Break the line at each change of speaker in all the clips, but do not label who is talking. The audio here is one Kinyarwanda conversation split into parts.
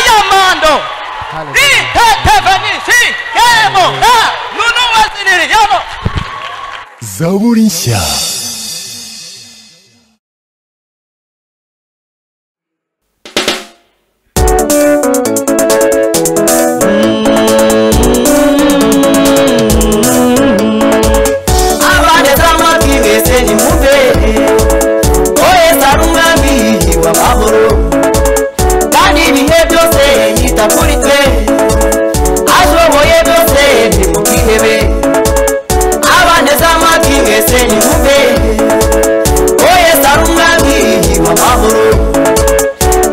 mando itetefanisiyemo nunu waziniriyemo
zaburi nshya
abadezama bwibese nimubere oyesa n'umwami wa mahoro kandi ibihe byose yita kuri twe ashoboye byose ntimubwihebe abadezama bwibese nimubere oyesa n'umwami wa mahoro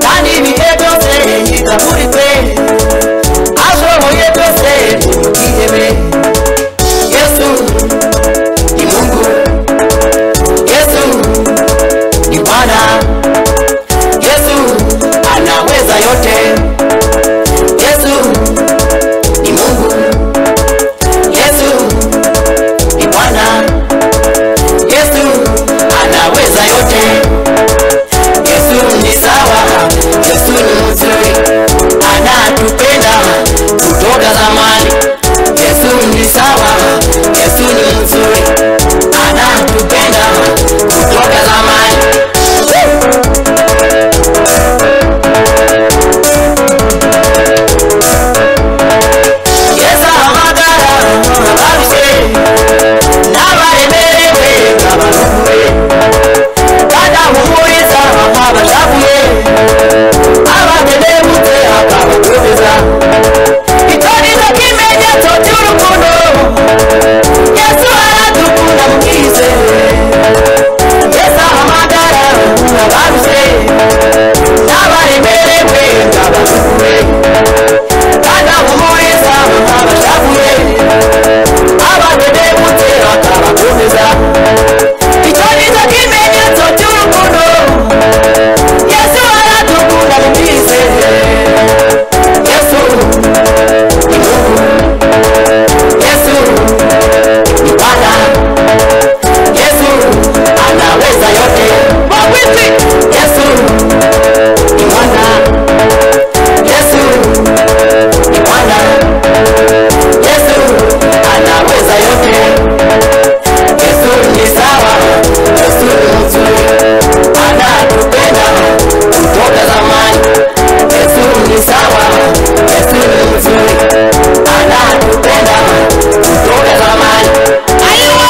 kandi ibihe byose yita kuri twe ashoboye byose ntimubwihebe yesu ni Mungu. Yesu ni Bwana. Yesu anaweza yote. Yesu ni Mungu. Yesu ni Bwana. Yesu anaweza yote. Yesu ni sawa. Yesu ni mzuri. Anatupenda kutoka zamani. Yesu ni sawa. Yesu ni mzuri. Anatupenda kutoka zamani. Yesa amagara abarushe n'abaremerewe abaruwe kandi ahumuriza abashavuye abatenebutse akabakomeza itorero k'ibimenyetso by'urukundo yesu aradukunda mukizere yesu ahamagara abarushye n'abaremerewe abaruwe kandi ahumuriza abashavuye abatenebutse akabakomeza itorero k'ibimenyetso by'urukundo Yesu aradukunda mumwizere Yesu ni Mungu Yesu ni Bwana Yesu anaweza yote Mwawiti Yesu ni Mwana Yesu ni Bwana Yesu anaweza yote Yesu ni sawa, Yesu ni mzuri, anatupenda kutoka zamani. Yesu ni sawa, Yesu ni mzuri, anatupenda kutoka zamani. Aiwa!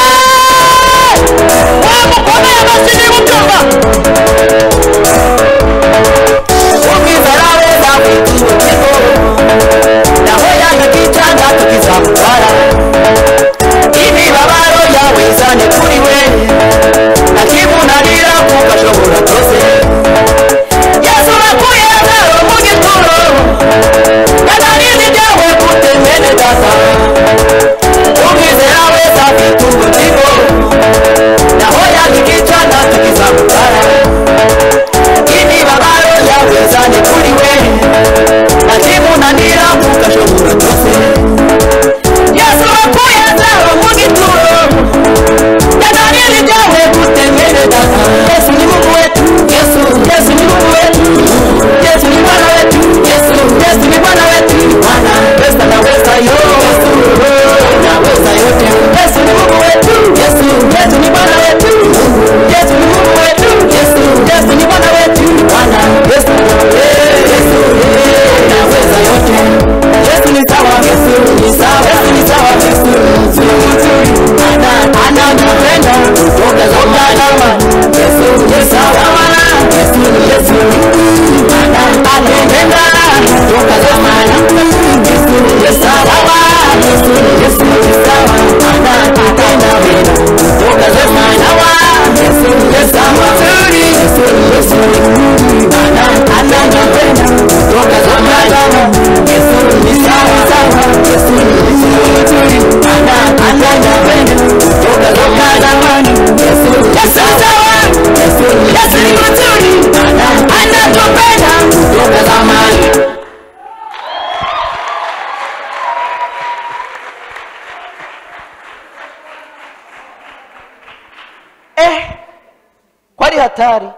Wamukomea masini mchumba. Ukizarauza vitu chiko, na hoya tukichanga tukizamtwala ibi babaro yawezane kuri we akibunanira kugashobora byose yesu wakuye zero mu gituro kanarizi byawe kutemene data umwizera wese afite ubugingo naho yakikica natukizamutara ibi babaro yawezane kuri we akibunanira kugashobora byose yesu wakuye zero mu gituro yadariri byawe gutemerera yesu ni mungu wetu yesu yesu ni mungu wetu yesu ni bwana wetu yesu yesu ni bwana wetu bwana yesu anaweza yo yesu anaweza yote yesu ni mungu wetu yesu yesu ni bwana wetu yesu ni mungu wetu yesu yesu ni bwana wetu bwana yesu yesu anaweza yote yesu ni sawa yesu ni sawa yesu ni sawa yesu ni mzuri anatupenda kutoka zamani yesu ni sawa yesu ni yesu anatupenda kutoka zamani yesu ni sawa yesu ni yesu ni sawa anatupenda kutoka zamani yesu ni sawa yesu ni yesu anatupenda kutoka zamani yesu ni sawa sawa yesu ni yesu ana anatupenda kutoka zamani yesu ni sawa yesu ni yesu ana anatupenda kutoka zamani
eh ko ari hatari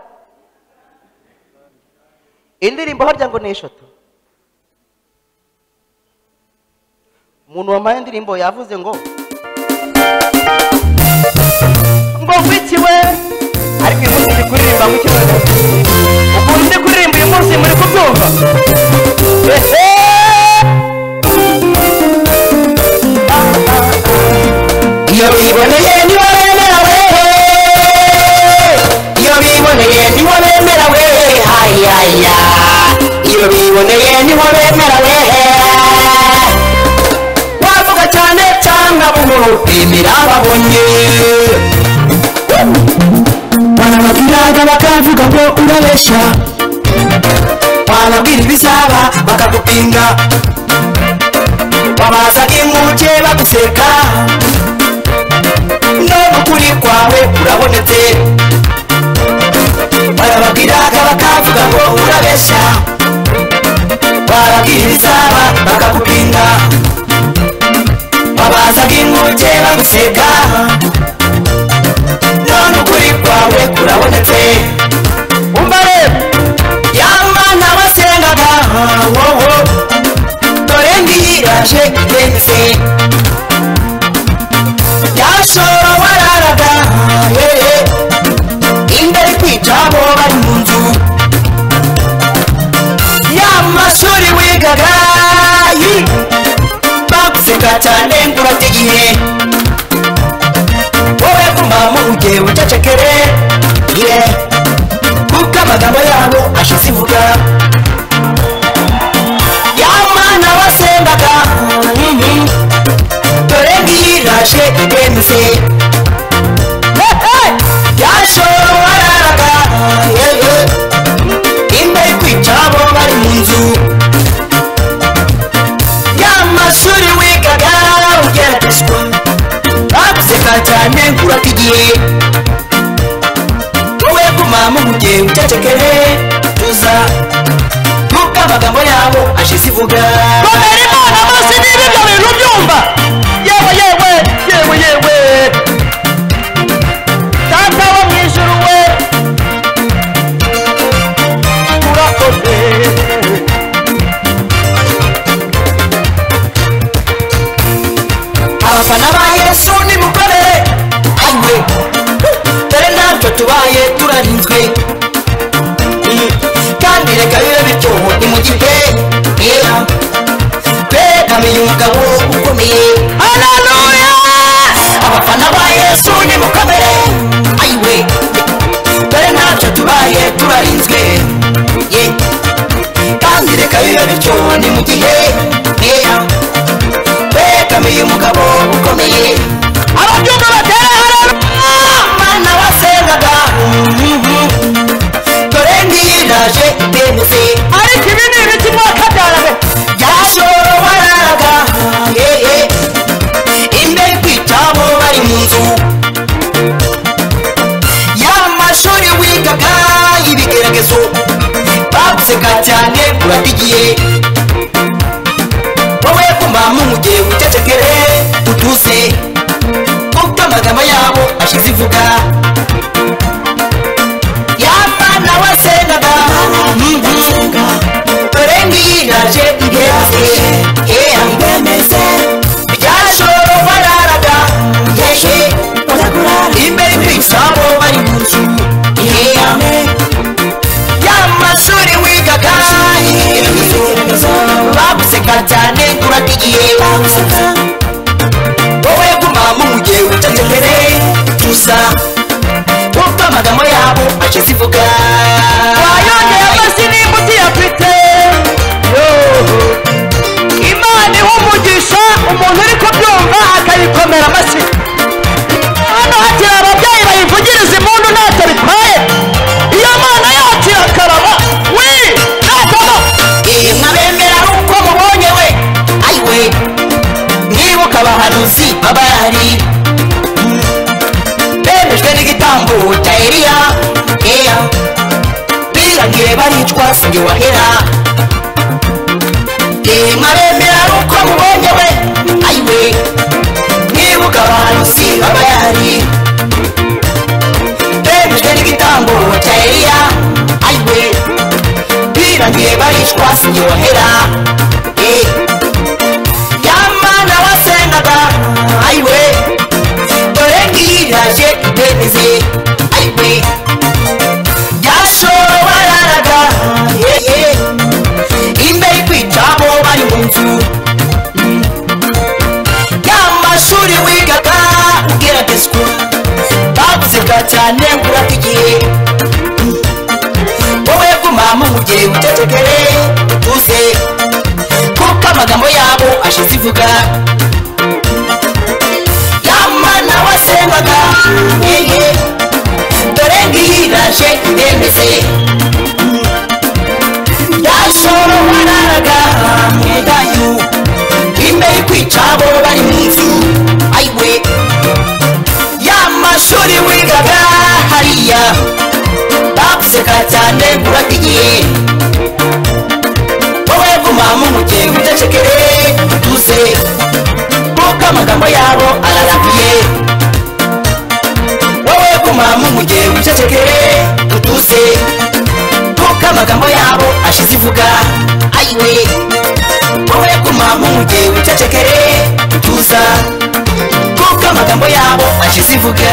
indirimbo harya ngo ni eshatu
umuntu wambaye indirimbo yavuze ngo ngo ngwikiwe ariko uyu munsi ndi kuririmba ngwikiwe ukuntu ndi kuririmba uyu munsi muri kubyumva ehe
iyo biboneye nibo bemera we iyo biboneye nibo bemera we hayaya iyo biboneye nibo bemera we wavuga cyane cyangwa buhoro bemera babonye barababwiraga bakavuga ngo urabeshya wababwira ibizaba bakagupinga wabaza inkuke baguseka none ukuri kwawe urabonetse barababwiraga bakavuga ngo urabeshya barabwira ibizaba bakakubinga babazaga inkuge baguseka none ukuri kwawe kurabonetse umva rero yamana wasengaga wowo dore ngiyiraje irenze yashora wararaga hehe inda ari kwicamo bari mu nzu ya mashuri wigaga yi baguseka cyane ngo urate igihe wowe kumama ujye ucecekere ye kuko amagambo yabo ashize ivuga ya mana wasengaga mhm dore ngiyiraje irenze yashora wararaga yewe imba yo kwicabo bari mu nzu y'amashuri wigaga ugeragezwa baguseka cyane kurata igihe wowe kumama umuge ucecekere tuza kuko amagambo yabo ashize ivuga
komera imana amaso niba ibyo bintu byumva yewe yewe yewe yewe data wo mu ijuru we urakoze
abafana ba yesu ni mukore anywe dore natwe tubaye turarinzwe Mm. kandi reka bibe bityo nimugite era begamiye umugabo ukomeye haleluya abafana ba yesu ni mukomere ayiwe dore natwe tubaye turarinzwe ye kandi reka bibe bityo ni mu gihe era begamiye umugabo ukomeye ababyumva batera haleluya mana wasengaga Mhm. dore ndiraje bemeze
ariko ibi ni ibiti mwakabyarawe
yashoro wararaga hehe imbere kwicamo bari mu nzu y'amashuri wigaga y'ibigeragezo baguseka cyane kurata igihe wowe kumama umugihe ucecekere utuze kuko amagambo yabo ashize ivuga y'abana wasengaga Mhm. dore ngiraje ibemeze hehe ibemeze byashoro bararaga hehe imbere kw'isabo bari mu nzu hehe y'amashuri wigaga baguseka cyane kurata igihe wowe kumama umugihe ucecekere tuza kuko amagambo yabo ashyize ivuga
wayongeye amasi n'imbuti yafite imana iha umugisha umuntu uri kubyumva akayikomera amashyi hano hakiri ababyeyi bayivugiriza impundu ntacyo bitwaye iyo mana yacu irakarama wi natamo
mwabemera uko mubonye we ayiwe mwibuka abahanuzi baba bahari bemejwe n'igitambo cya eliya eya birangire baricwa singe wahera mwabemera uko mubonye we ayiwe mwibuka abahanuzi baba bahari bemejwe n'igitambo cya eliya ayiwe birangiye barishwa sinyohera Eh. ya mana ndakura cyane ngura ku igihe wowe guma mu gihe ucecekere utuze kuko amagambo yabo ashize ivuga yamana wasengaga ngiye dore ngiyi iraje iremeze yashoro wararaga mwedayu imbere kwica abo bari mu nzu ayiwe y'amashuri wigaga hariya baguseka cyane kurata igihe wowe guma mu mugihe udacekere utuze kuko amagambo yabo ararabuye wowe guma mu mugihe udacekere utuze kuko amagambo yabo ashize ivuga ayiwe wowe guma mu mugihe udacekere utuza kuko amagambo yabo ashize ivuga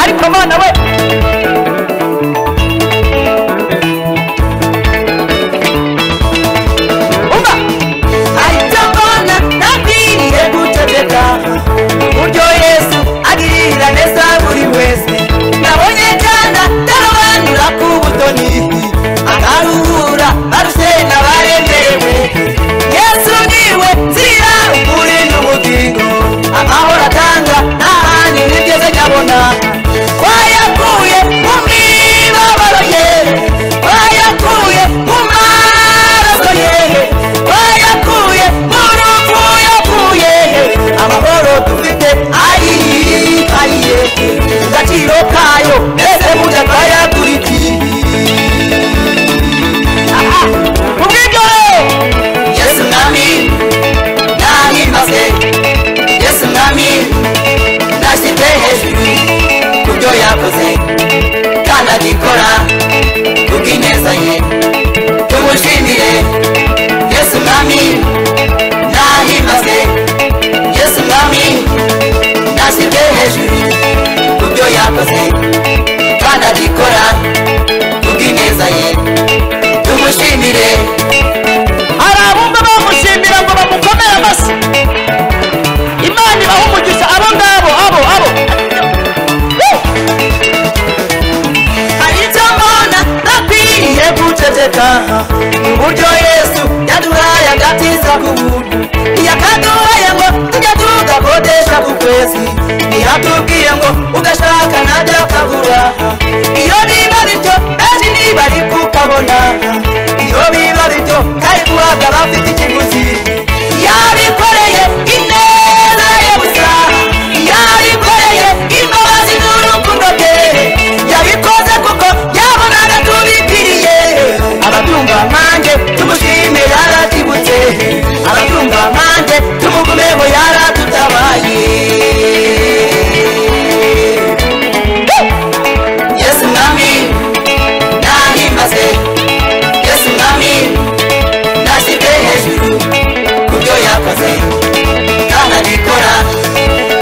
ariko abana we umva
ahita mbona nabwiriye guceceka uburyo yesu agirira neza buri wese nabonye cyane ndarobanura ku butoni akaruhura barushe n'abaremerewe yesu niwe nzira ukuri n'ubugingo amahoro atanga nta handi nigeze nyabona twayakuye mu mibabaro ye twayakuye mu maraso ye twayakuye mu rupfu yakuye amahoro dufite ari ariye agaciro kayo mbese mujya twayakurikiye aha ubwibyo yesu mwami nahimbaze yesu mwami nashyize hejuru ku byo yakoze kandi abikora ku bw'ineza ye tumushimire yesu mwami nahimbaze yesu mwami nashyize hejuru ku byo yakoze kandi abikora ku bw'ineza ye tumushimire
hari abumva bamushimira ngo bamukomere amashyi imana ibaha umugisha abo ngabo abo abo
hari icyo mbona ntakwiriye guceceka uburyo yesu yaduhaye agatiza ku buntu yakaduhaye ngo tujye tugakodesha ku kwezi ntiyatubwiye ngo ugashaka nabyo akabura iyo biba bityo benshi ntibari kukabona iyo biba bityo kari guhabwa abafite ikiguzi yabikoreye ineza ye gusa yabikoreye imbabazi n'urukundo rwe yabikoze kuko yabonaga tubikiriye ababyumva nanjye tumushime yaratibutse ababyumva nanjye tumugumeho yaradutabaye yesu mwami nahimbaze yesu mwami nashyize hejuru ku byo yakoze kandi abikora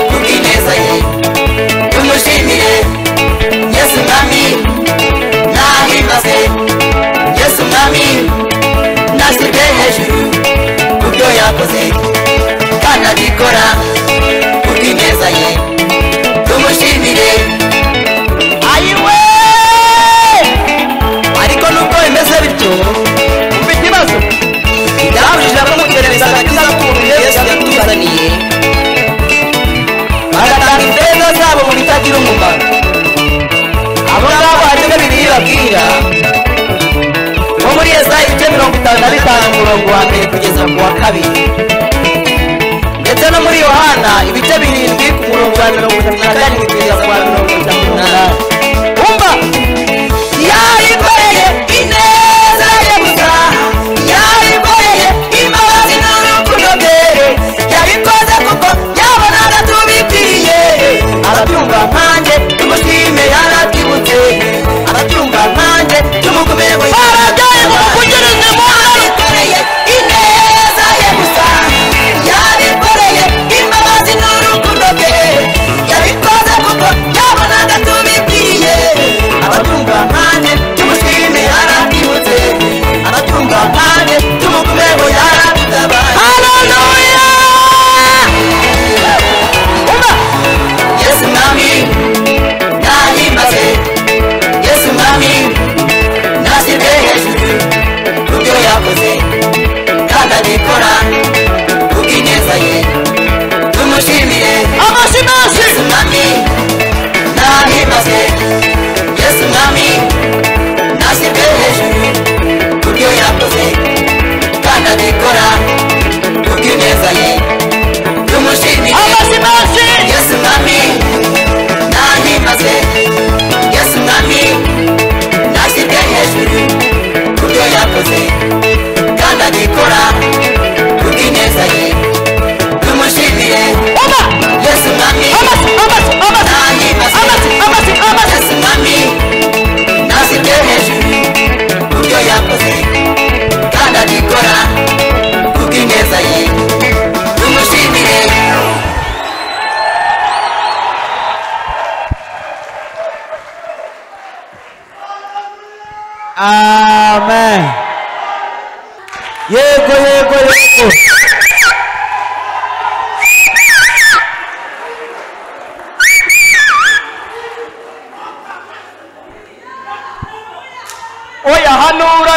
ku bw'ineza ye tumushimire yesu mwami nahimbaze yesu mwami nashyizwe hejuru ku byo yakoze kandi agikora ku bw'ineza ye tumushimire ayiwe ariko nubwo bimeze bityo
umva ikibazo
byabujije abamugerereza agakiza k'umuntu yesu yatuzaniye bagatanga imbaraga zabo mu bitagira umumaro abo ngabo hari bimwe bibiliya ibabwira nko muri ezayi igice mirongo itanu na bitanu umurongo wa mbere kugeza ku wa kabiri ndetse no muri yohana ibice birindwi ku murongo wa mirongo itatu na karindwi kugeza ku wa mirongo itatu n'umunani
umva
yayo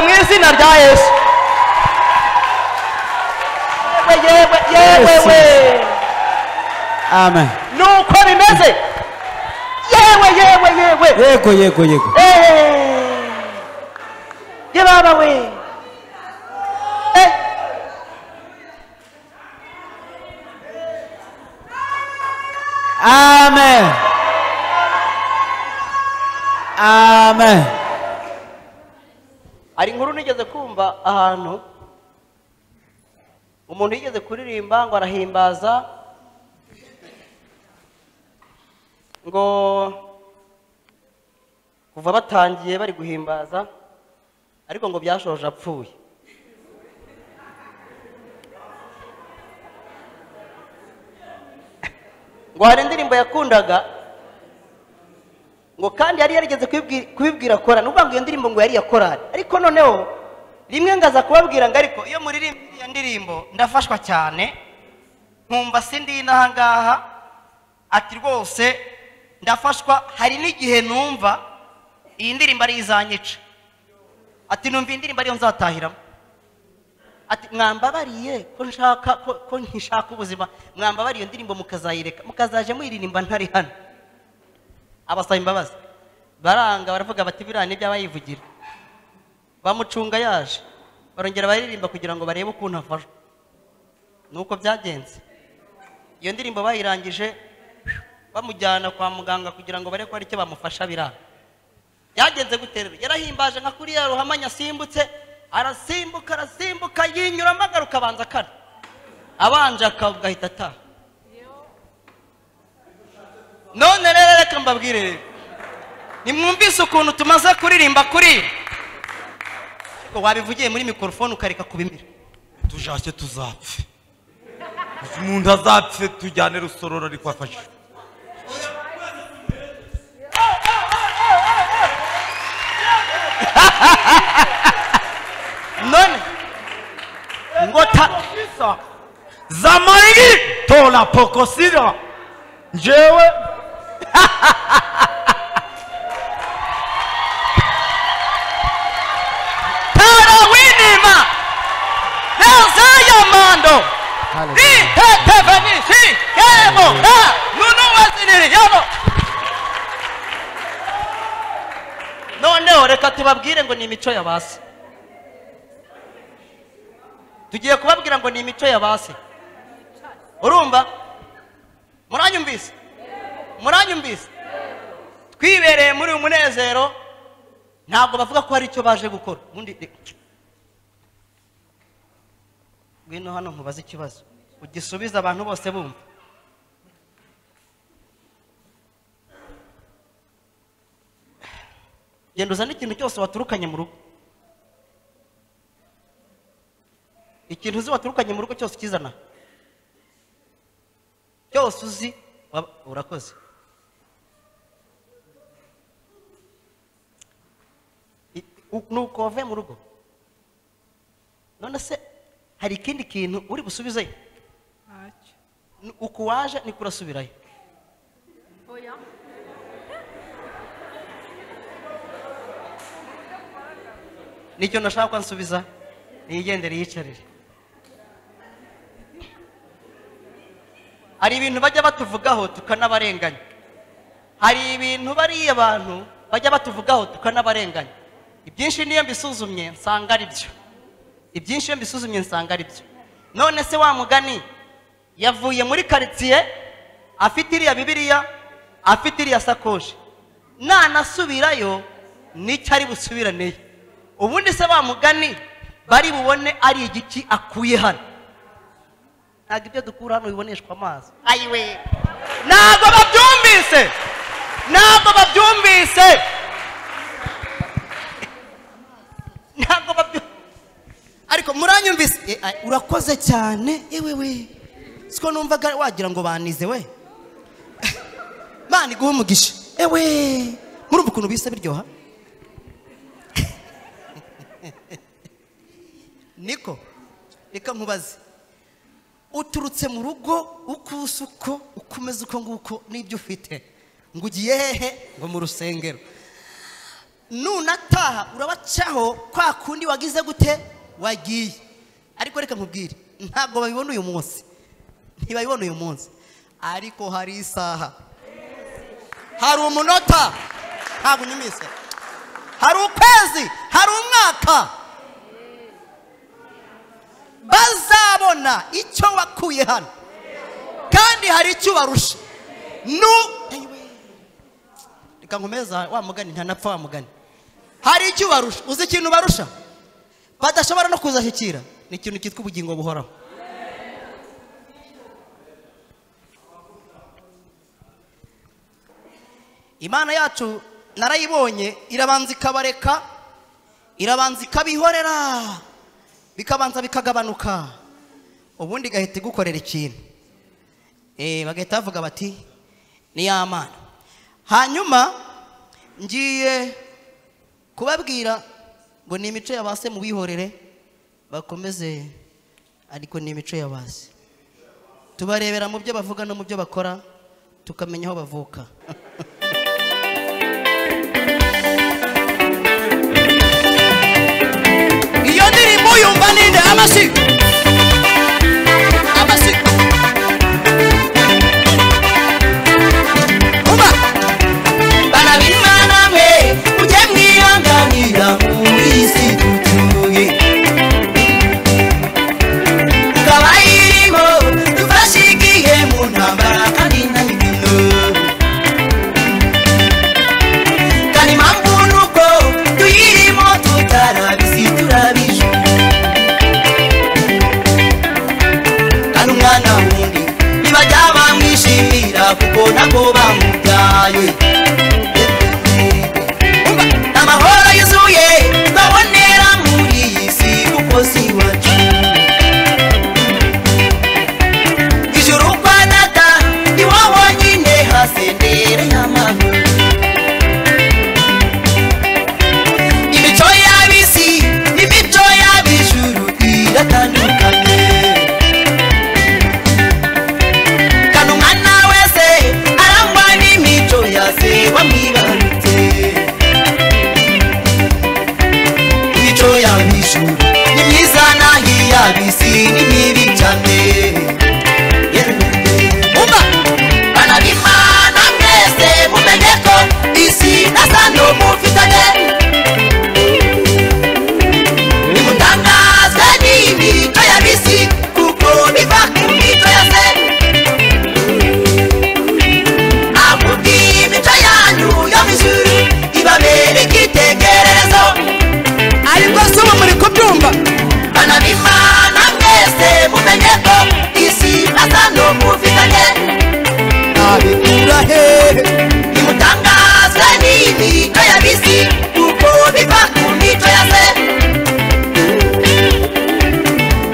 mu izina rya yesu yewe yewe yewe
Yesu.
we
amen
ni uko bimeze yewe yewe yewe
yego yego yego
Eh, ye baba we Eh.
amen amen
hari inkuru nigeze kumva ahantu umuntu yigeze kuririmba ngo arahimbaza ngo kuva batangiye bari guhimbaza ariko ngo byashoje apfuye ngo hari indirimbo yakundaga ngo kandi yari yarigeze kubibwi- kubibwira korari n'ubwo ngo iyo ndirimbo ngo yari iya korari ariko noneho rimwe ngaza kubabwira ngo ariko iyo muririmba iriya ndirimbo ndafashwa cyane nkumva sindi n'aha ngaha ati rwose ndafashwa hari n'igihe numva iyi ndirimbo ari izanyica ati numva iyi ndirimbo ariyo nzatahiramo ati mwambabariye ko nshaka ko- ko nkishaka ubuzima mwambabariye iyo ndirimbo mukazayireka mukazaje muyiririmba ntari hano abasaba imbabazi baranga baravuga bati biriya ni iby'abayivugira bamucunga yaje barongera baririmba kugira ngo barebe ukuntu afashwa nuko byagenze iyo ndirimbo bayirangije bamujyana kwa muganga kugira ngo barebe ko hari icyo bamufasha biranga byagenze gute rero yarahimbaje nka kuriya ruhamanya asimbutse arasimbuka arasimbuka yinyuramo agaruka abanza akara abanje akagahita ataha none rero reka mbabwire rero nimwumvise ukuntu tumaze kuririmba kuri ariko wabivugiye muri mikorofone ukareka kubimira
tujashye tuzapfe umuntu azapfe tujyane rusororo ariko afashijwe
none ngo ta
zamariri tora pokosira njyewe
tara winima nazayo mando ritetevanisi yemo ta nunu waziniri yemo noneho reka tubabwire ngo ni imico ya basi tugiye kubabwira ngo ni imico ya basi urumva muranyumvise muranyumvise twibereye muri uyu munezero ntabwo bavuga ko hari icyo baje gukora ubundi reka. ngwino hano nkubaze ikibazo ugisubize abantu bose bumva genda uzane ikintu cyose waturukanye mu rugo ikintu uzi waturukanye mu rugo cyose ukizana cyose uzi waba- urakoze I- u- nuko wavuye mu rugo none se hari ikindi kintu uri busubizeyo N- uku waje niko urasubirayo nicyo nashaka ko ansubiza niyigendere yiyicarire hari ibintu bajya batuvugaho tukanabarenganya hari ibintu bariya bantu bajya batuvugaho tukanabarenganya ibyinshi niyo mbisuzumye nsanga ari byo ibyinshi iyo mbisuzumye nsanga ari byo none se wa mugani yavuye muri karitsiye afite iriya bibiriya afite iriya sakoshi nanasubirayo nicyo ari busubiraneyo ubundi se wa mugani bari bubone ari igiki akuye hano ntabwo ibyo dukura hano biboneshwa amazi ayiwe ntabwo babyumvise ntabwo babyumvise ntabwo babyumvise ariko muranyumvise Eh, ah, urakoze cyane yewe we siko numvaga wagira ngo banize we mani guha umugisha ewe murumva ukuntu bise biryoha niko reka nkubaze uturutse mu rugo uko usa uko uko umeze uko nguko n'ibyo ufite ngo ugiye hehe ngo mu rusengero nunataha urabacaho kwa kundi wagize gute wagiye ariko reka nkubwire ntabwo babibona uyu munsi ntibabibona uyu munsi ariko hari isaha hari umunota ntabwo unyumise hari ukwezi hari umwaka bazabona icyo wakuye hano kandi hari icyo ubarusha nu Eyiwe. reka nkomeza wa mugani ntanapfa wa mugani hari icyo ubarusha uzi ikintu ubarusha badashobora no kuzashyikira ni ikintu cyitwa ubugingo buhoraho imana yacu narayibonye irabanza ikabareka irabanza ikabihorera bikabanza bikagabanuka ubundi igahita igukorera ikintu Eh, bagahita bavuga bati ni ya mana hanyuma ngiye kubabwira ngo ni imico ya base mubihorere bakomeze ariko ni imico ya base tubarebera mu byo bavuga no mu byo bakora tukamenya aho bavuka
iyo ndirimbo yumva ninde amashyi amashyi umva
barabimana mwe mujye mwihanganira muri iyi si dutuye ikaba irimo dufashe igihe mu ntambara kandi nta mibino kandi impamvu ni uko tuyirimo tutarabizi turabije kandi umwana wundi ntibajya bamwishimira kuko ntabwo bamubyaye amahoro yuzuye babonera muri iyi si kuko si iwacu ijuru kwa data ni wo wonyine hasendere y'amahoro imico y'ab'isi n'imico y'ab'ijuru iratandukanye kana umwana wese arangwa n'imico yase wamwibarutse imico y'abijuru ni myiza naho iy'abisi ni mibi cyane umva bana b'imana mwese mumenye ko isi na sano mufitanye nimutangazwe n'imico y'abisi kuko biva ku mico ya se akubwiye imico yanyu yo mu ijuru ibabere icyitegererezo
ariko si ubu muri kubyumva
bana b'imana mwese mumenye ko isi asa n'umufitanye
nabikura hehe
nimutangazwe n'imico ya bisi kuko biva ku mico ya se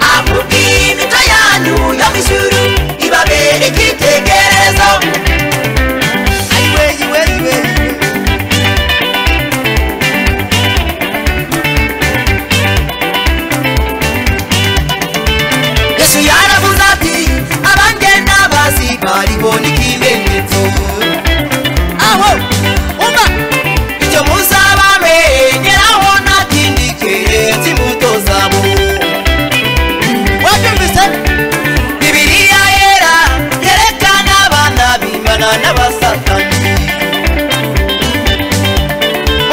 akubwiye imico yanyu yo mu ijuru ibabere icyitegererezo
ayiwe iwe iwe
yesu yaravuze ati abangenda bazi bariho n'ikimenyetso aho umva icyo muzaba mwegeraho nta kindi keretse imbuto zabo wabyumvise bibiliya yera yerekana abana bimana n'abasatani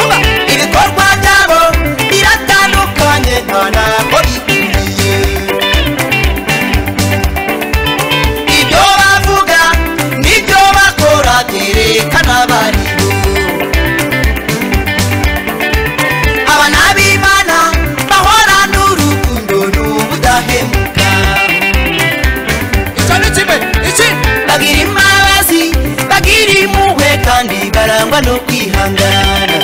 Umva, ibikorwa byabo biratandukanye nta ntabwo bihuriye ibyo bavuga n'ibyo bakora byerekana bariho abana b'imana bahorana urukundo n'ubudahemuka
icyo ni kimwe iki
bagira imbabazi bagira impuhwe kandi barangwa no kwihangana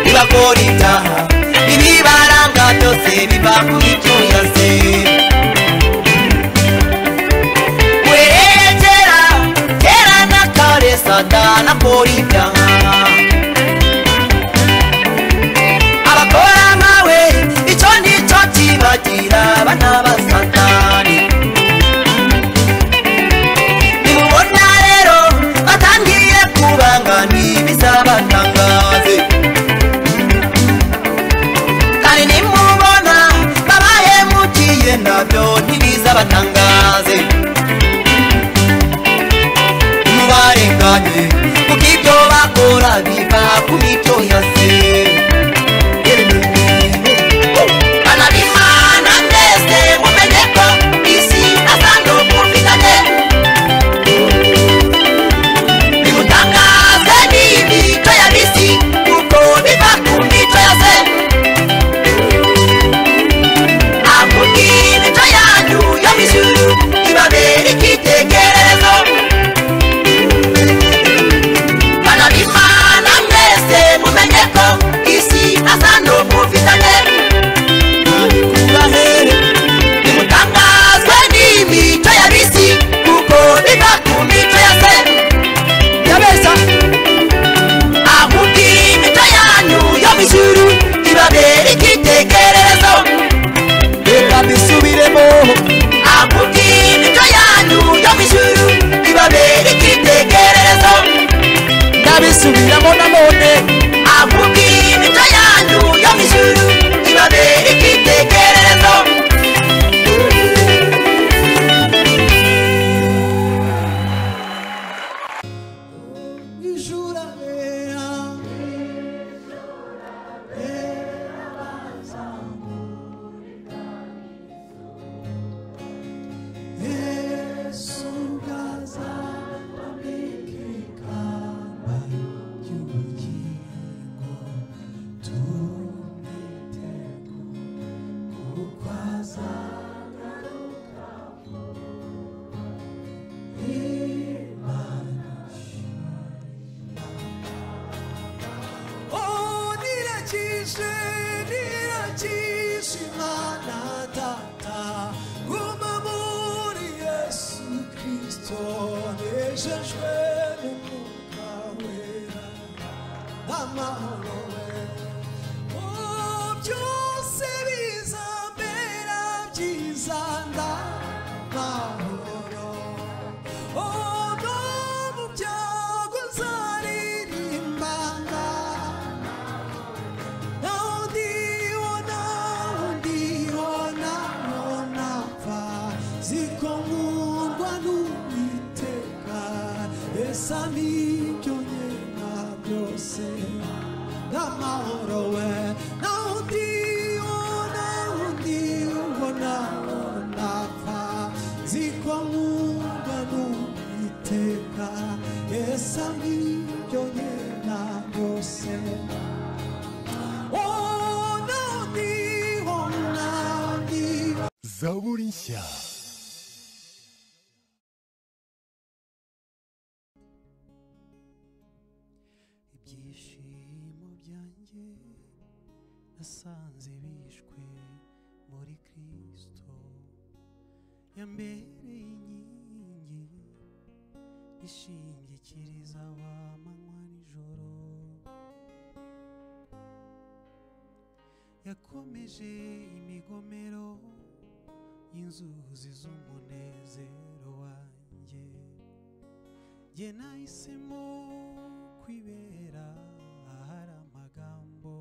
ntibakora ibyaha ibibaranga byose biva ku byo yaze werekera kera na kare satana akora ibyaha abakora nkawe icyo nicyo kibagira abana ba satani nimubona rero batangiye kubanga ntibizaba
batangaze mubarenganye kuko ibyo bakora biva ku mico yose bana b'imana mwese mumenye ko isi na sando mufitanye bimutangaze n'imico ya bisi kuko biva ku mico yose akubwira icyo yanyu yo mu ijuru ibabera icyitegererezo bana b'imana mwese mumenye ko isi na sando mufitanye nimutangazwe n'imico ya bisi kuko biva ku mico ya se yabeshya ahubwira imico yanyu yo mu ijuru ibabera icyitegererezo reka mbisubiremo akubwira imico yanyu yo mu ijuru ibabera icyitegererezo ndabisubiramo nanone akubwira imico yanyu yo mu ijuru ibabera icyitegererezo
Oh, nirakije nirakije imana data guma muri yesu kristo nejejwe n'umwuka wera amahoro we oh byose bizambera byiza ndamahoro Oh, no mu byago uzaririmbana. Naho ndiho, naho ndiho, naho ntapfa. ziko nkundwa n'uwiteka esa n'ibyo nkeka byose n'amahoro we naho ndiho naho ndiho naho ntapfa ziko nkundwa n'uwiteka esa n'ibyo nkeka byose Oh, naho ndiho, naho ndiho,
Zaurincha.
ibyishimo byanjye nasanze bishwe muri kristo yambereye inkingi ishingikiriza abamanywa nijoro yakomeje imigomero y'inzuzi z'umunezero wanjye jye nahisemo kwibera ahari amagambo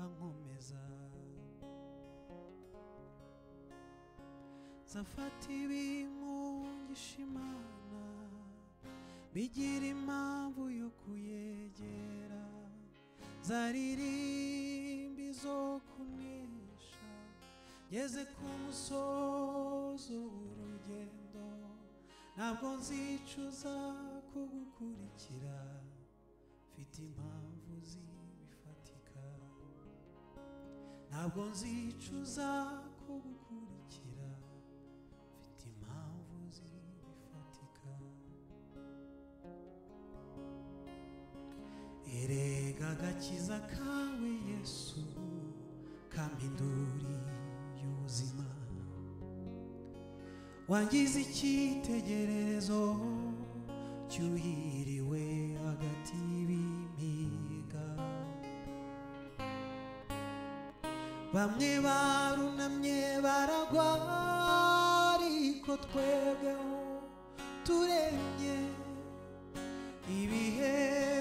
ankomeza zafata ibimungisha imana bigira impamvu yo kuyegera zaririmbi zo kunesha ngeze ku musozo w'urugendo ntabwo nzicuza kugukurikira mfite impamvu zifatika ntabwo nzicuza kugukurikira mfite impamvu zifatika erega agakiza kawe yesu kampinduri y'ubuzima wangize icyitegererezo cyuhiriwe hagati y'ibimiga bamwe barunamye baragwa ariko twebweho turembye ibihe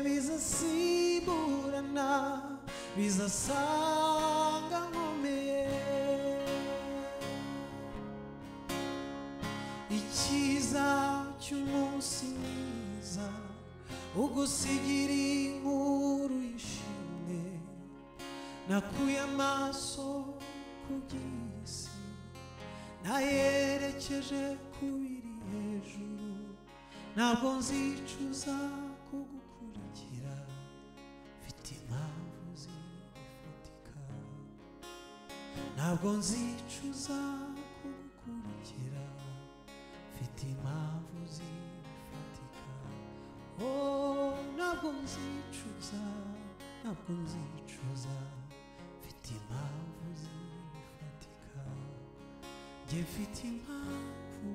bizasimburana bizasanga nkomeye icyiza cy'umunsi mwiza ugusigira inkuru yishimye nakuye amaso ku by'isi nayerekeje ku biri hejuru ntabwo nzicuza kugukurikira mfite impamvu zifatika ntabwo nzicuza kugukurikira mfite impamvu zifatika oh ntabwo nzicuza ntabwo nzicuza mfite impamvu zifatika njye mfite impamvu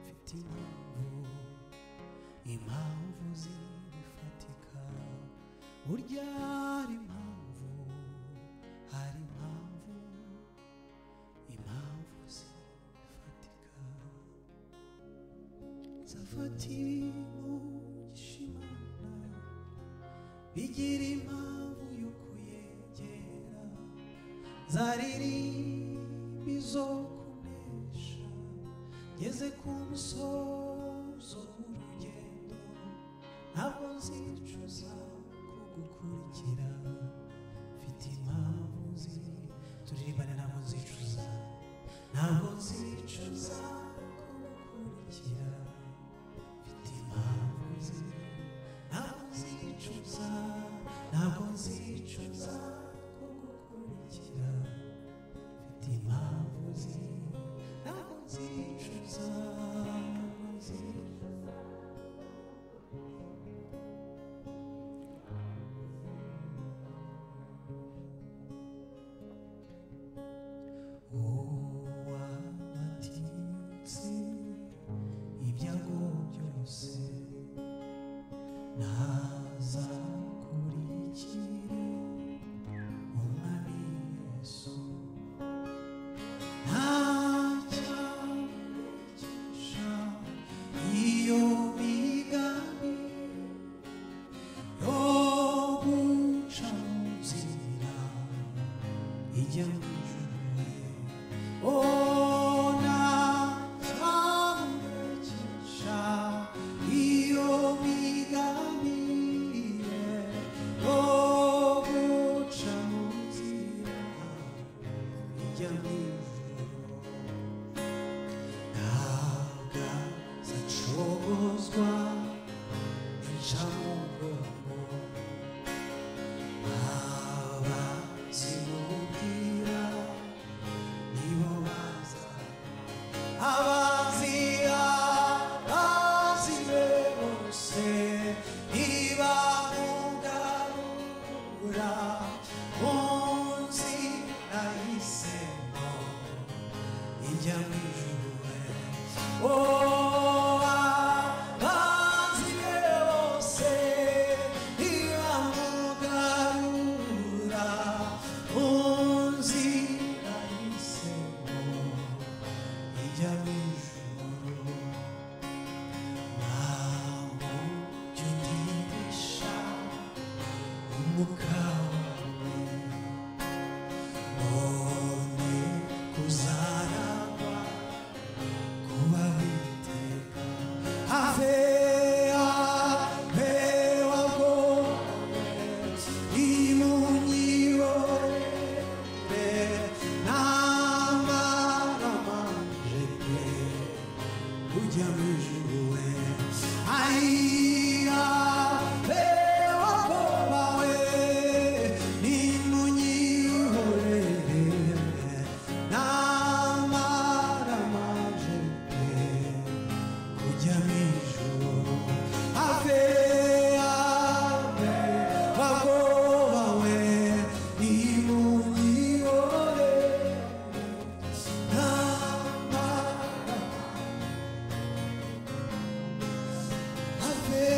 mfite impamvu impamvu zifatika burya hari impamvu hari impamvu impamvu zifatika zafata ibintu gishimana bigira impamvu yo kuyegera zaririmba izo kunesha ngeze ku musozo w'urugendo ntabwo nzicuza kugukurikira mfite impamvu zi turirimbana ntabwo nzicuza ntabwo nzicuza kugukurikira mfite impamvu zi ntabwo nzicuza ntabwo nzicuza kugukurikira mfite impamvu zi ntabwo nzicuza ntabwo nzicuza uwanatinze ibyago byose ntazakurikire umwami yesu nta cyamugisha iyo migani yo guca mu nzira ijya mu ijuru ona tamugisha iyo migamire yo guca mu nzira ijya mu ijuru ntabwo zacogozwa inca mu bwonko aba zimubwira nibo baza abazira bazibe bose ntibamugarura mu nzira y'isemo ijya mu ijuru Oh, abazi be bose ntibamugarura mu nzira y'isemo ijya mu ijuru ntabwo jya undirisha umwuka wawe none kuzaragwa kuba witeka have habe wagowe imunyibore n'amaramanje pe ujya mu ijuru we ayiya be wagowe n'imunyihorere n'amaramanje pe kujya mu ijuru ave ave bagoba we nimugihore ntamara ave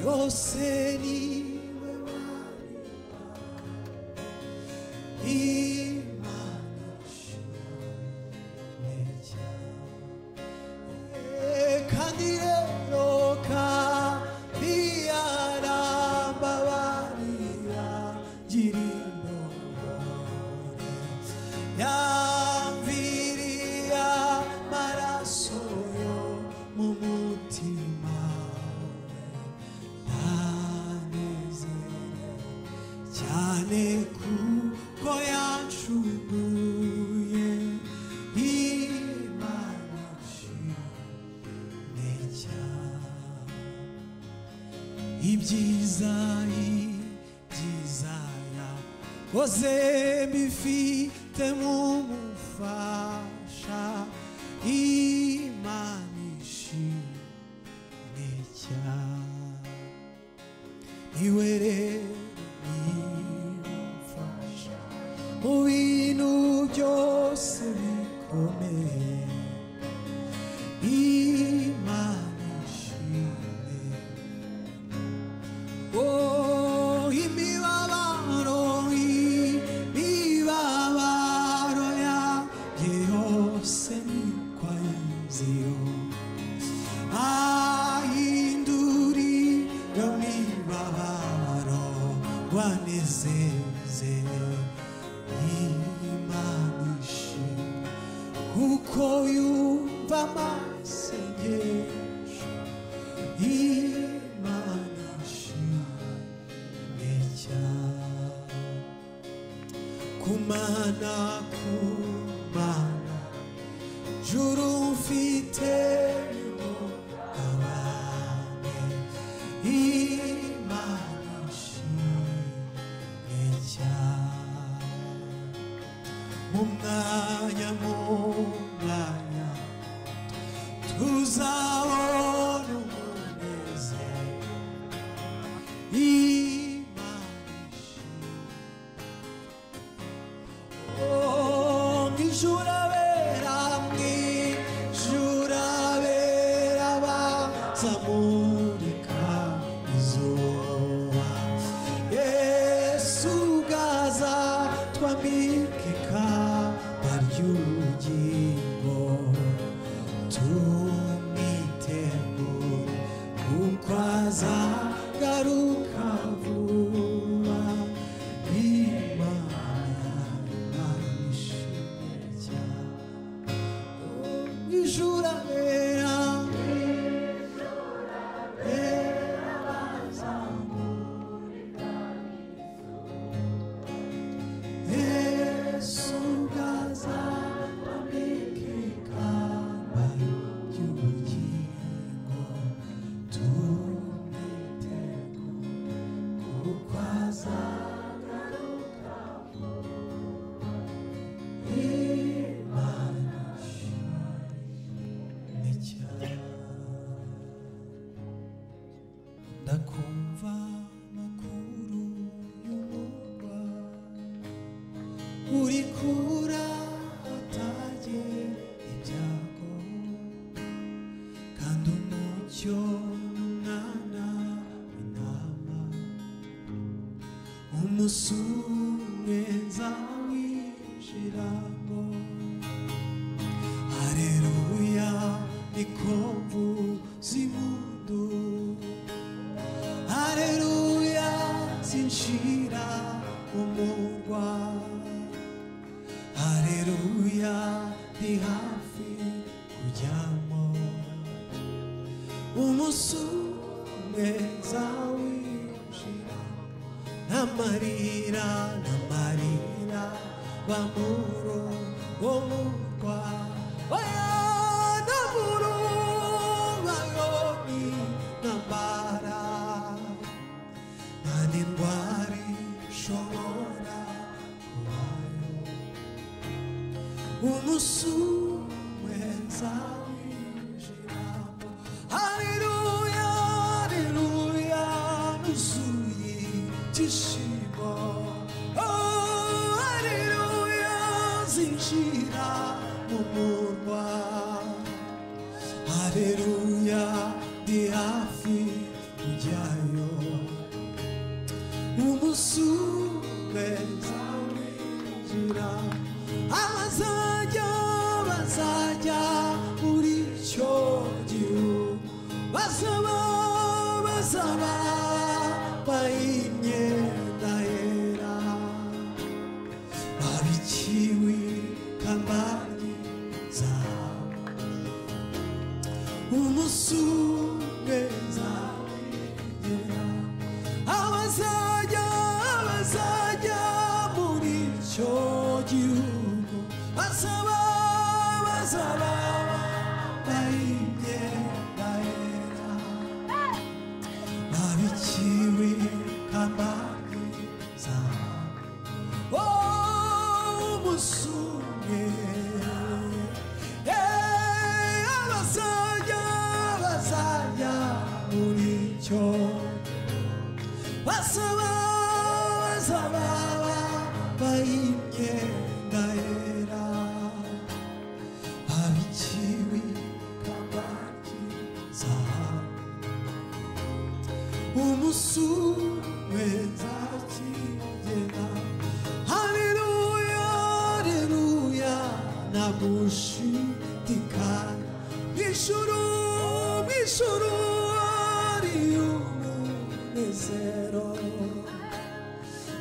hose niwe mwana imana ishimwe cyane kandi rero kandi yarambabarira gira imbabarira yamviriya maraso yo mu mutima ntanezere cyane kuko yancuguye imana nshimye cyane ibyiza ibyiza yakoze mbifite nk'umufasha imana ishimye cyane iwe rero nimfasha mu bintu byose bikomeye imana ishimwe oh imibabaro imibabaro yanjye yose nikwayiziho ahinduri yomibabaro wanezeze imanishi kuko yumva amasengesho imanishi cyane kumana kumana juru mfite abane imana ishimwe cyane mu mwanya mu mwanya tuzabona umunezero imana ishimwe Jurabera mwi, jurabera bazamurika izuba Yesu gaza twambikika baryugingo tumwitegure kuko azagaruka vuba Imana imana cyane ijura rera Yesu gaza wambikika bayo y'ubugingo tumwitego kuko azagaruka imana ishimwe cyane ndakumva amakuru y'umurwa uri kura atage ibyago kandi umucyo n'umwana w'intama umusumwe nzamwinjiramo hareruya niko mvuza impundu hareruya zinshira umurwa hareruya ndi hafi kujyamo umusumwe nzawinjiramo n'amarira n'amarira bamuro wo mu rwa oya n'amuro bayoni n'ambara nta n'indwara ishobora kubayo umusumwe nzawinjiramo haleluya haleluya nuzuye ibyishimo Oh, haleluya zinjira mu murwa haleluya ndi hafi kujyayo basaba basaba bayimyenda yera babikiwe kambani zawe umusumwe zawe yera abazajya abazajya muri icyo gihugu basaba basaba bayimyenda yera babikiwe kambani zawe Oh, umusumwe Eh, abasajya abasajya muri icyo basaba basaba bayimyenda yera babikiwe kabaki zahabu umusumwe nzakigera haleluya haleluya nagushidikanya mw'ijuru mw'ijuru ari umunezero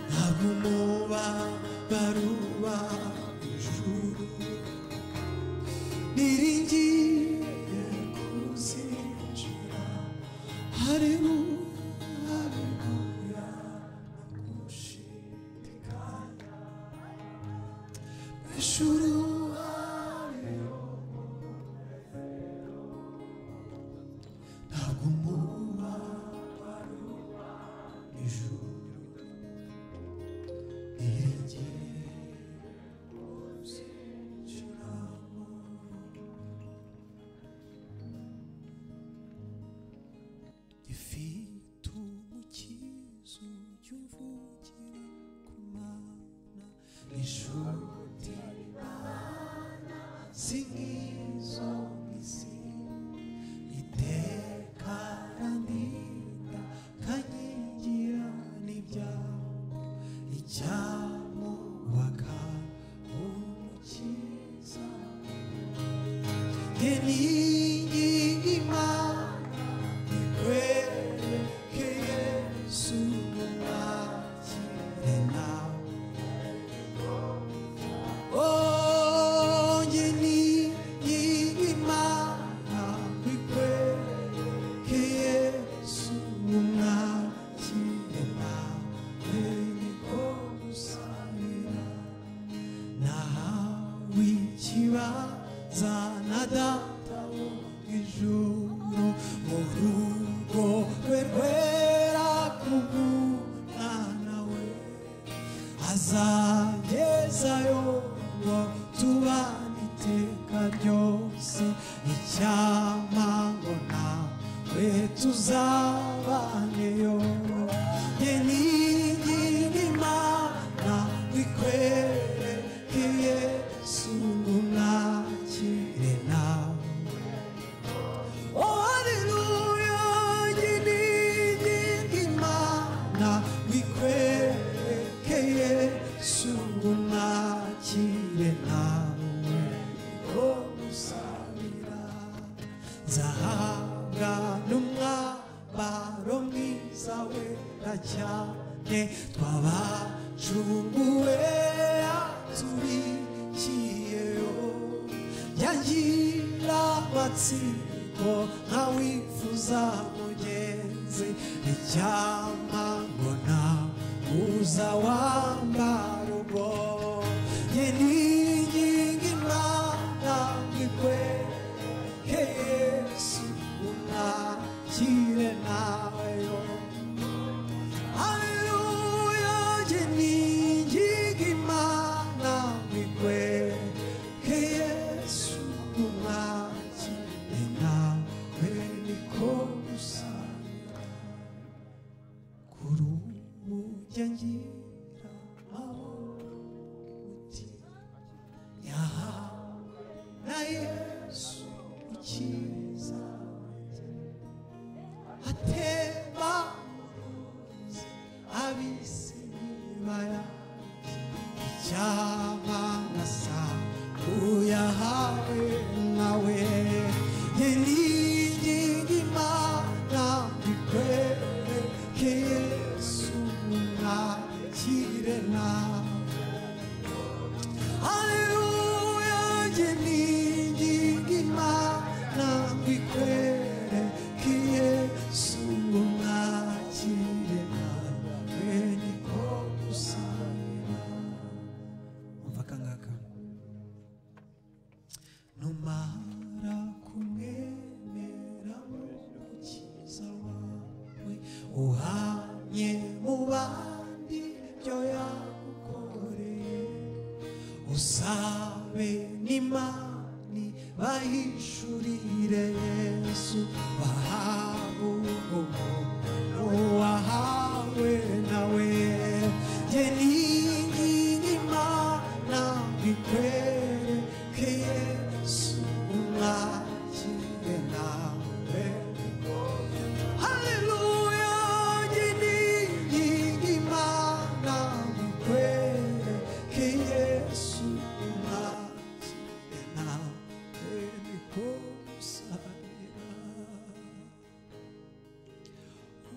ntabwo muba baruba ijuru niringiye kuzinjira haleluya haleluya nagushidikanya mw'ijuru ari umunezero ntabwo muba baruba ijuru Ifite umukizo cy'umvugire ku mana inshuti z'izo isi iteka randinda kanyigira n'ibyago icyamubaka umukiza Geningi imana Zana data ijuru mu rugo rwe rwera kubunana we azagezayo ngo tubane iteka ryose icyama ngo nawe tuzabaneyo nge ningi n'imana bikwerekeye sungumwakire nawe Oh, haleluya, nyiringi imana bikwereke Yesu umwakire nawe ko musabira nzahabwa n'umwambaro mwiza wera cyane twabacunguwe atubikiyeho yagira amatsiko nkawifuza mugenzi icyama ngo nta uza wambara ubwo ye n'inkingi imana ikwereke yesu unakire nawe haleluya ye n'inkingi imana ikwereke yesu unakire nawe niko gusanga kuri ubu jya ngira aho mutima uhanye mu bandi ibyo yagukoreye usabe n'imani bahishurire yesu bahabu umuntu wahawe nawe ye n'inkingi imana bikwereke yesu umwakire nawe Haleluya, nyingi imana mukwere ki Yesu umwakire nawe nikusanira.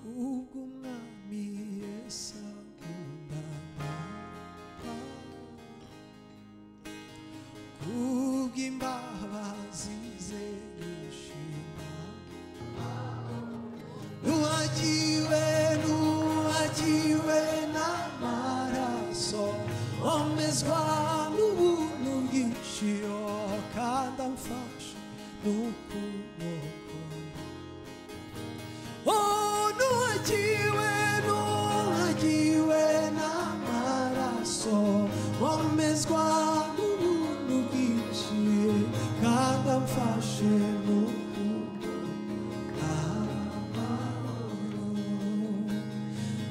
Ubwo umwami Yesu akunda abana, kubw'imbabazi ze yishima nuwajiwe nuwajiwe n'amaraso omezwa n'ubuntu bwinshi oh, kandi amfasha n'ukuboko Oh, nuwajiwe nuwajiwe n'amaraso omezwa n'ubuntu bwinshi kandi amfashe n'ukuboko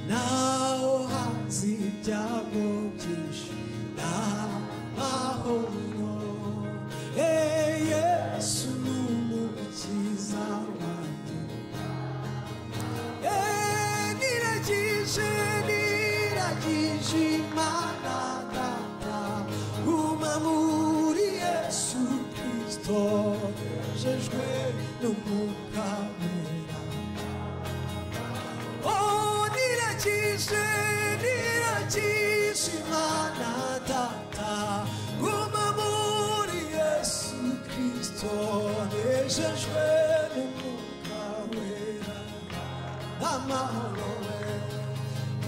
naho hanze ibyago byinshi n'amahoro Eh, yesu ni umukiza wanjye Eh, niragije niragije imana data guma muri yesu kristo jejwe n'umwuka wera Oh, niragije, niragije Imana Data, guma muri Yesu Kristo, nejejwe n'Umwuka Wera, n'amahoro wera.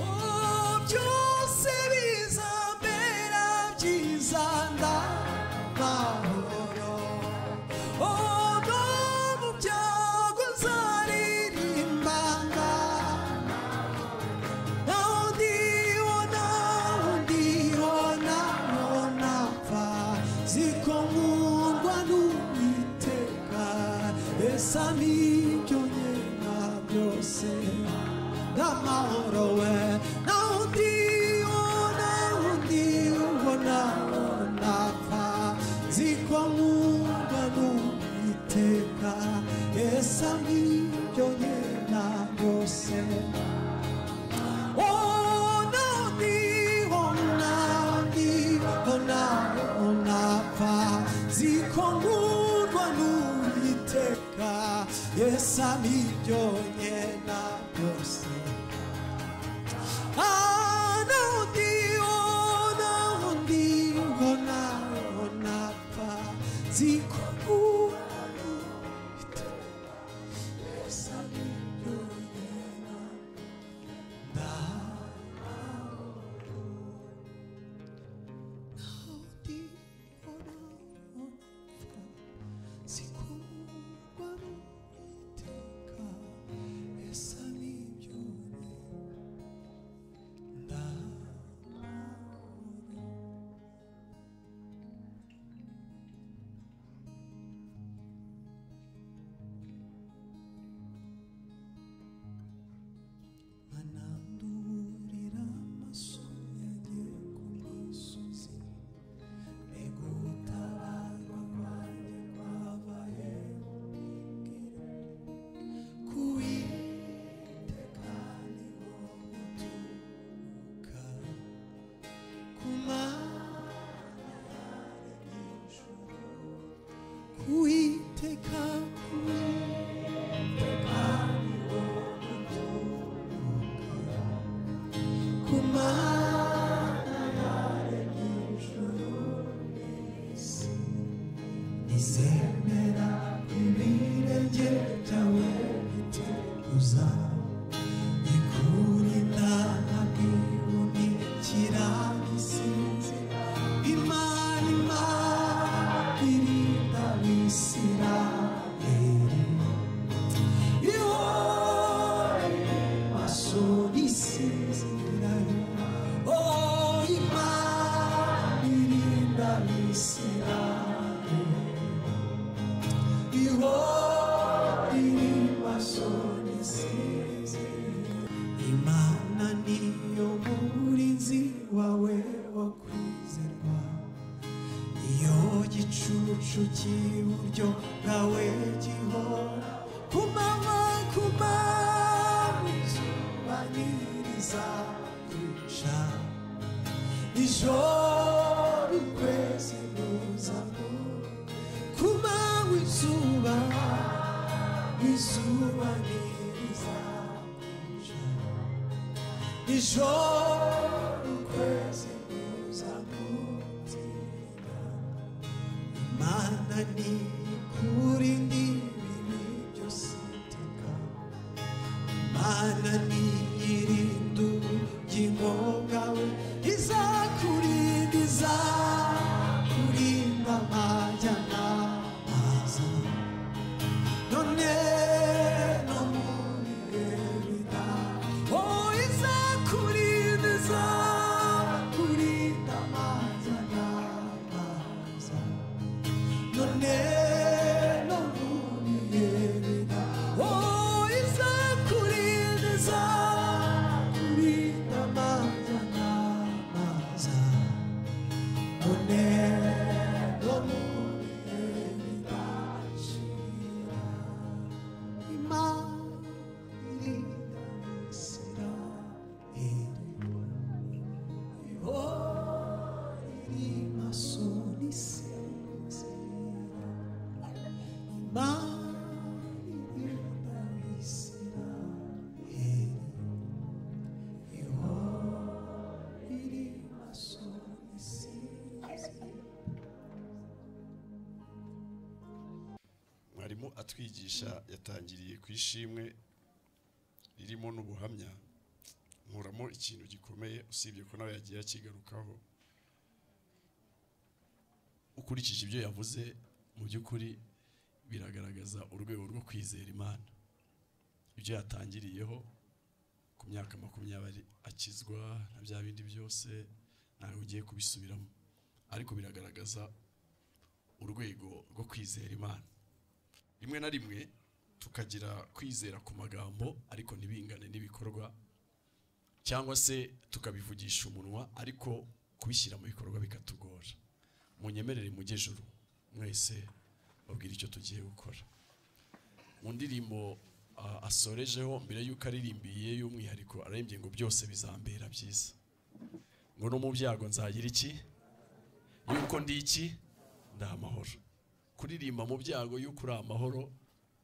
Oh, byose bizambera byiza, ndamahoro. Odo mu byago uzaririmbanga, naho ndibona, naho ndibona, naho napfa, ziko nkundwa n'Uwiteka, esami ibyo nkeka byose, n'amahoro we, naho ndibona, naho ndibona, naho napfa, ziko nkundwa n'Uwiteka, esami ibyo nkeka byose, zikongurwa n'uwiteka yesu amibyo nyena byose nahundi nahundi mbona napfa zikongurwa n'uwiteka yesu amibyo nyena ndahundi Manandurira amaso yagiye ku misozi Negutabarwa kwanjye kwabaye ubwigire. Kuwiteka niho guturuka. Ku Mana yaremye ijuru. Kuwiteka, kuwiteka niho guturuka. Ku Mana yaremye ijuru n'isi. Nizemera ibirenge byawe biteguza ikurinda ntaguhunikira isinzi Imana Imana irinda Abisirayeli izuba nirizamuja ijoro ukwezi kuzamutinda imana ni kuri ndi bibi byose iteka imana ni irindu ry'ingoga we izakurinda izakurinda amajyana aza non è l'umanità. Oh, Isakurin, Isakurin, Amazana, Amazana. Non è l'umanità. Oh, Isakurin, Isakurin, Amazana, Amazana. Non è l'umanità.
mwarimu atwigisha yatangiriye ku ishimwe ririmo n'ubuhamya nkuramo ikintu gikomeye usibye ko nawe yagiye akigarukaho ukurikije ibyo yavuze mu by'ukuri biragaragaza urwego rwo kwizera imana ibyo yatangiriyeho ku myaka makumyabiri akizwa na bya bindi byose ntawe ugiye kubisubiramo ariko biragaragaza urwego rwo kwizera imana rimwe na rimwe tukagira kwizera ku magambo ariko ntibingane n'ibikorwa cyangwa se tukabivugisha umunwa ariko kubishyira mu bikorwa bikatugora munyemerere mujyejuru mwese babwire icyo tugiye gukora mu ndirimbo ah, asorejeho mbere y'uko aririmbiye y'umwihariko arembye ngo byose bizambera byiza ngo no mu byago nzagira iki yuko ndi iki ndi amahoro kuririmba mu byago y'uko uri amahoro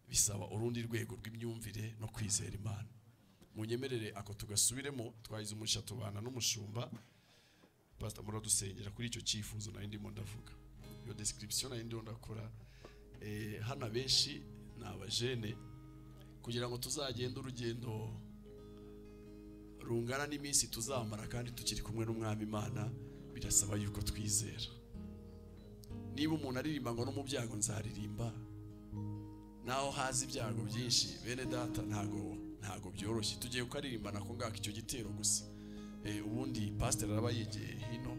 bisaba urundi rwego rw'imyumvire no kwizera imana munyemerere ako tugasubiremo twahize umugisha tubana n'umushumba pasita muradusengera kuri icyo cyifuzo nari ndimo ndavuga iyo description nari ndimo ndakora Eh, hano abenshi ni abajene kugira ngo tuzagende urugendo rungana n'iminsi tuzamara kandi tukiri kumwe n'umwami imana birasaba yuko twizera niba umuntu aririmba ngo no mu byago nzaririmba naho hazi ibyago byinshi bene data ntago ntago byoroshye tugiye kukaririmba nako ngako icyo gitero gusa Eh, ubundi pasiteri araba yegeye hino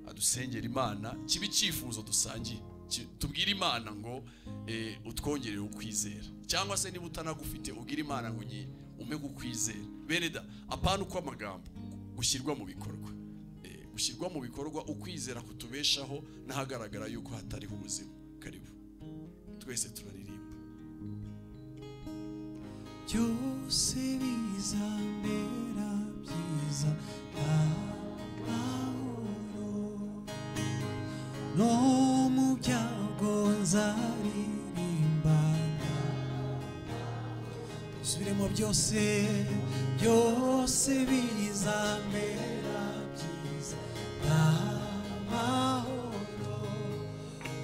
adusengera imana kiba icyifuzo dusangiye Ki- tubwire imana ngo eh, utwongerere ukwizera cyangwa se niba utanagufite ubwire imana ngo nyi ume kukwizera bene da apana uko amagambo gushyirwa mu bikorwa Eh, gushyirwa mu bikorwa ukwizera kutubeshaho n'ahagaragara yuko hatariho ubuzima karibu twese turaririmba
byose bizamera byiza nta mahoro no mu byago nzaririmba subiremo byose byose bizamera byiza nta mahoro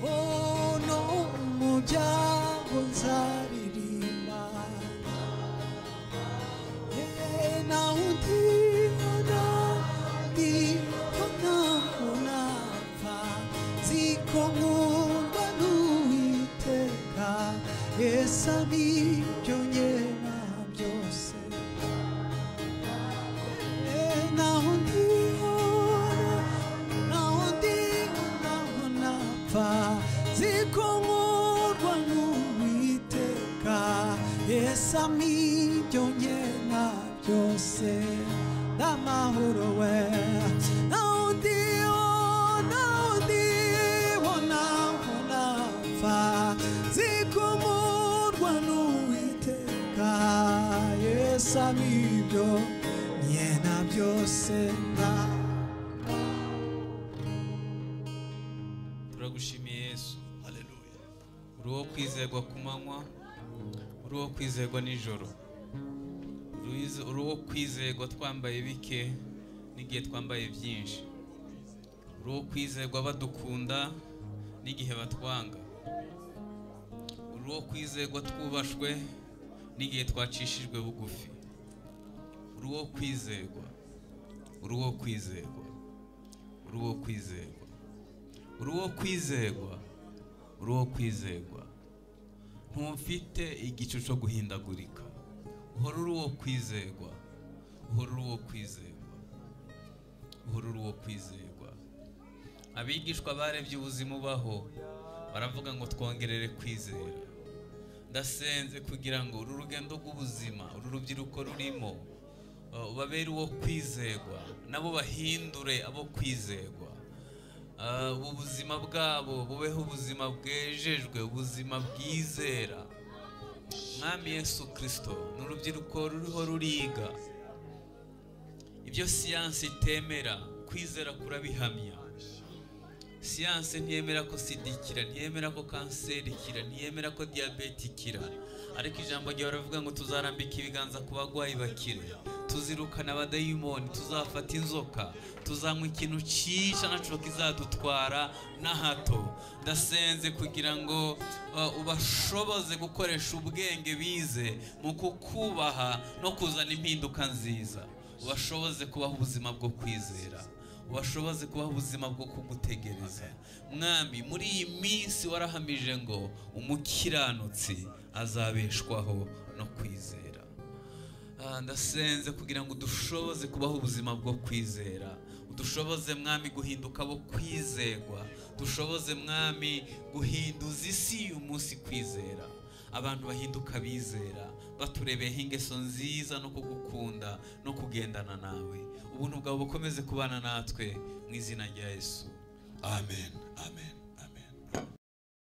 Oh, no mu byago nzaririmba Eh, na undi ona ndi ona unapfa ziko nkundwa n'uwiteka esa nibyo nyena byose Eh, naho ndihora, naho ndi, naho napfa, ziko nkurwa n'Uwiteka, Yesu amibyo nyena byose n'amahoro we naho ndiho naho ndiho naho napfa ziko murwa n'uwiteka yesu amibyo nyena byose na
turagushimiye yesu
haleluya
uri uwo kwizerwa ku manywa uri uri uwo kwizerwa nijoro Ruiz- uri uwo kwizerwa twambaye bike n'igihe twambaye byinshi uri uwo kwizerwa badukunda n'igihe batwanga uri uwo kwizerwa twubashwe n'igihe twacishijwe bugufi uri uwo kwizerwa uri uwo kwizerwa uri uwo kwizerwa uri uwo kwizerwa uri uwo kwizerwa ntumfite igicu cyo guhindagurika uhora uri uwo kwizerwa uhora uri uwo kwizerwa uhora uri uwo kwizerwa abigishwa barebye ubuzima ubaho baravuga ngo twongerere kwizera ndasenze kugira ngo uru rugendo rw'ubuzima uru rubyiruko rurimo uh, babere uwo kwizerwa nabo bahindure abo kwizerwa Uh, ubu buzima bwabo bubeho ubuzima bwejejwe ubuzima bwizera mwami yesu kirisito ni urubyiruko ruriho ruriga ibyo siyansi itemera kwizera kurabihamya siyanse ntiyemera ko sida ikira ntiyemera ko kanseri ikira ntiyemera ko diyabete ikira ariko ijambo ryawe baravuga ngo tuzarambika ibiganza ku barwayi bakire tuzirukana abadayimoni tuzafata inzoka tuzanywa ikintu cyica nacyo kizadutwara na hato ndasenze kugira ngo uh, ubashoboze gukoresha ubwenge bize mu kukubaha no kuzana impinduka nziza ubashoboze kubaho ubuzima bwo kwizera ubashoboze kubaho ubuzima bwo kugutegereza mwami muri iyi minsi warahamije ngo umukiranutsi azabeshwaho no kwizera Ah, ndasenze kugira ngo udushoboze kubaho ubuzima bwo kwizera udushoboze mwami guhinduka abo kwizerwa dushoboze mwami guhinduza isi y'umunsi kwizera abantu bahinduka bizera baturebeyeho ingeso nziza no kugukunda no kugendana nawe ubuntu bwawe bukomeze kubana natwe mu izina rya yesu
amen amen